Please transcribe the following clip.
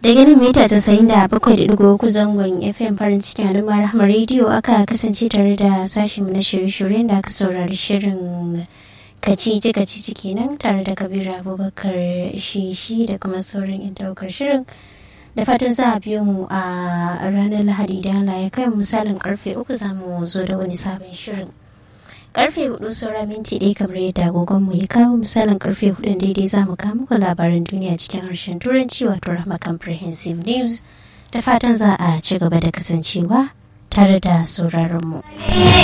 daga nan mita casa'in da bakwai da digo uku zangon fm farin cikin al'umma rahama rediyo aka kasance tare da sashen na shirye-shiryen da aka saurari shirin kacici kacici kenan tare da kabiru abubakar shishi da kuma sauran yan daukar shirin da fatan za a biyo mu a ranar lahadi da Allah ya kai misalin karfe uku za mu zo da wani sabon shirin karfe hudu saura minti ɗaya kamar yadda agogon mu ya kawo misalin karfe hudu daidai za mu kawo muku labaran duniya cikin harshen turanci wato rahama comprehensive news da fatan za a ci gaba da kasancewa tare da sauraron mu.